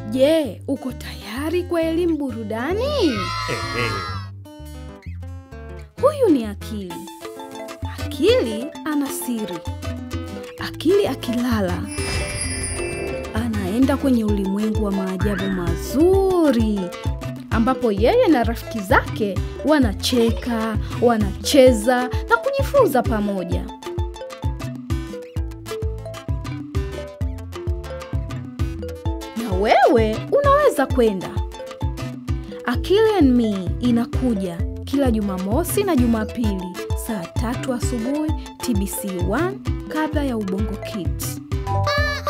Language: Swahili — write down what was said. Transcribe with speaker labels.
Speaker 1: Je, uko tayari kwa elimu burudani?
Speaker 2: Ehe.
Speaker 1: Huyu ni Akili. Akili ana siri. Akili akilala anaenda kwenye ulimwengu wa maajabu mazuri, ambapo yeye na rafiki zake wanacheka, wanacheza na kujifunza pamoja. Na wewe unaweza kwenda. Akili and Me inakuja kila Jumamosi na Jumapili saa tatu asubuhi TBC1 kabla ya Ubongo Kids.